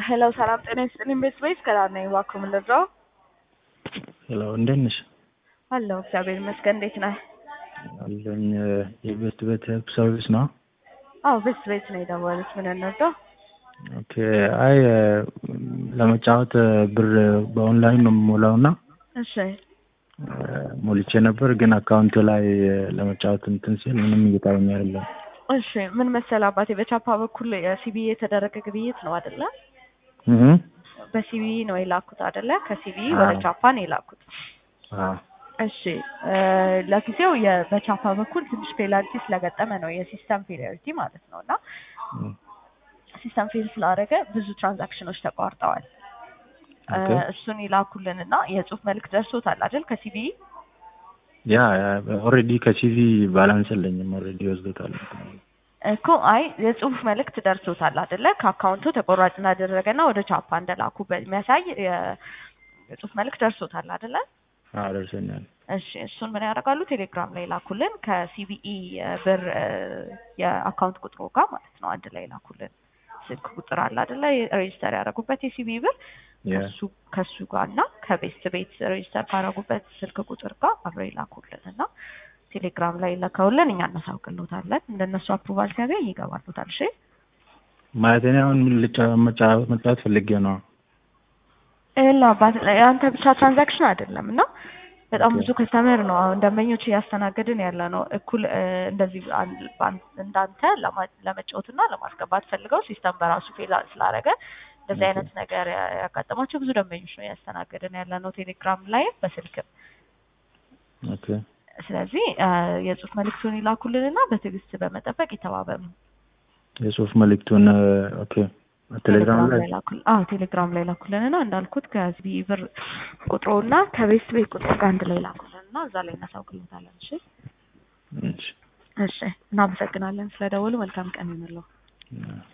ሄሎ ሰላም ጤና ይስጥልኝ። ቤት ቤት ከዳር ነኝ። እባክዎ ምን ልርዳው? ሄሎ እንዴት ነሽ? አለሁ እግዚአብሔር ይመስገን። እንዴት ነህ? አለኝ የቤት ቤት ሄልፕ ሰርቪስ ነው። አዎ ቤት ቤት ነው የደወሉት። ምን እንርዳው? ኦኬ አይ ለመጫወት ብር በኦንላይን ነው የምሞላው እና እሺ ሞልቼ ነበር ግን አካውንት ላይ ለመጫወት እንትን ሲል ምንም እየታየኝ አይደለም። እሺ ምን መሰለህ አባቴ በቻፓ በኩል የሲቢኢ የተደረገ ግብይት ነው አይደለ? እህ በሲቢኢ ነው የላኩት አይደለ? ከሲቢኢ ወደ አዎ። ቻፓ ነው የላኩት። አዎ እሺ እ ለጊዜው የ- በቻፓ በኩል ትንሽ ፔናልቲ ስለገጠመ ነው የሲስተም ፌሊሪቲ ማለት ነው እና እም፣ ሲስተም ፌል ስላደረገ ብዙ ትራንዛክሽኖች ተቋርጠዋል። እ ኦኬ እሱን ይላኩልን እና የጽሁፍ መልዕክት ደርሶታል አይደል ከሲቢኢ? ያ ኦልሬዲ ከሲቪ ባላንስ የለኝም ኦልሬዲ ወስዶታል። እኮ አይ የጽሁፍ መልእክት ደርሶታል አይደለ? ከአካውንቱ ተቆራጭ እንዳደረገና ወደ ቻፓ እንደላኩ የሚያሳይ የ- የጽሁፍ መልእክት ደርሶታል አይደለ? አዎ ደርሶኛል። እሺ እሱን ምን ያደርጋሉ? ቴሌግራም ላይ ላኩልን ከሲቢኢ ብር እ የአካውንት ቁጥሩ ጋር ማለት ነው አንድ ላይ ላኩልን። ስልክ ቁጥር አለ አይደለ? ሬጅስተር ያደረጉበት የሲቢኢ ብር ያ ከሱ ከሱ ጋር እና ከቤስት ቤት ሬጅስተር ካደረጉበት ስልክ ቁጥር ጋር አብረው ይላኩልን እና ቴሌግራም ላይ ለከውልን እኛ እናሳውቅልዎታለን። እንደነሱ አፕሩቫል ሲያገኝ ይገባሉታል። እሺ ማለት እኔ አሁን ምን ልጫ- መጫወት መጫወት ፈልጌ ነው። ይኸውልህ አባት የአንተ ብቻ ትራንዛክሽን አይደለም እና በጣም ኦኬ ብዙ ከስተመር ነው አሁን ደንበኞች እያስተናገድን ያለ ነው። እኩል እ እንደዚህ አን- ባን- እንዳንተ ለማ- ለመጫወትና ለማስገባት ፈልገው ሲስተም በራሱ ፌል ስላደረገ እንደዚህ ኦኬ አይነት ነገር ያ- ያጋጠማቸው ብዙ ደንበኞች ነው እያስተናገድን ያለ ነው ቴሌግራም ላይ በስልክም። ኦኬ ስለዚህ እ የጽሁፍ መልእክቱን ይላኩልንና በትዕግስት በመጠበቅ ይተባበሩ። የጽሁፍ መልእክቱን ኦኬ ቴሌግራም ቴሌግራም ላይ ላይ ላኩል አዎ ቴሌግራም ላይ ላኩልንና እንዳልኩት ከዚህ ብር ቁጥሩና ከቤት ቤት ቁጥሩ ጋር አንድ ላይ ላኩልንና እዛ ላይ እናሳውቅልታለን። እሺ እሺ እሺ እናመሰግናለን ስለደወሉ። መልካም ቀን ይሁንልዎ። ያ